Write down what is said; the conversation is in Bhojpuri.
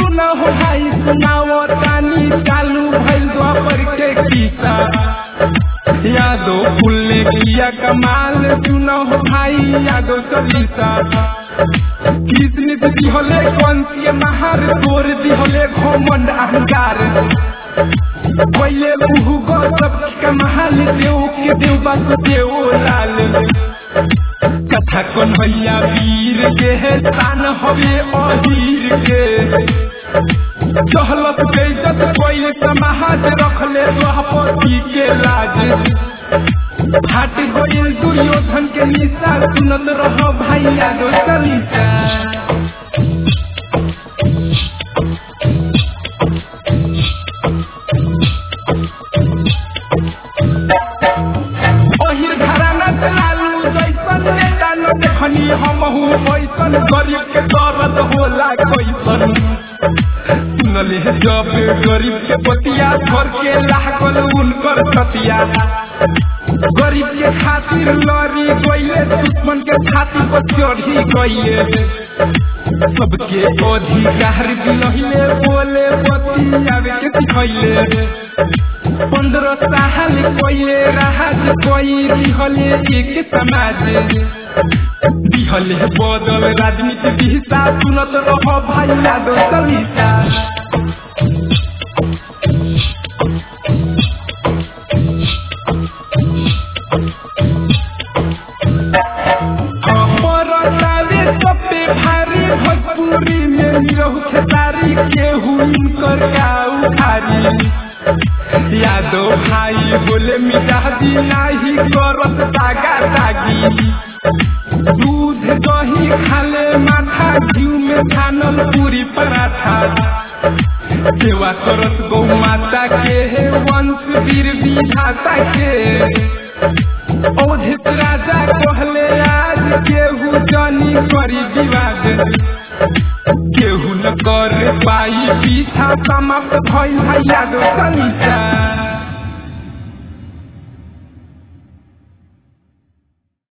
सुना हो भाई सुनाओ तानी चालू भइल द्वापर के किस्सा यादो फुल ने किया कमाल सुना हो भाई यादो सलीसा किसने दिहले कौन सी महार तोर दिहले घमंड अहंकार पहले मुहु गो सब कमाल देव के देव बस देव लाल कथा कौन भैया वीर के है तान हवे अहीर के चहलत बेइज्जत कोई समाज रखले द्वापति के लाज फाट गइल दुर्योधन के निशा सुनत रह भैया दो सलीसा अहिर घराना चलालू जैसन नेता न देखनी हमहू ऐसन गरीब के दर्द होला कैसन सुनले जब गरीब के बतिया घर के लागल उनकर सतिया गरीब के खातिर लड़ी गइले दुश्मन के छाती पर चढ़ी गइले सबके अधिकार दिलहिले बोले बतियावे के सिखैले पंद्रह साल कोइले राहत कोई दिहले एक समाज दिहले बदल राजनीति दिशा सुनत रह भाई यादव सलीसा अपरतावे सबे भारी भोजपुरी में निरहु खेसारी केहू इनकर गाऊ खारी यादो भाई बोले मिजाजी नाही करत दागा दागी दूध दही खाले माथा घिउ में छानल पूरी पराठा सेवा करत गौ माता के हे वंश वीर विधाता के औधित राजा कहले आज केहू जानी करी विवाद केहू न कर पाई पीछा समाप्त भइल भैया दो सलीसा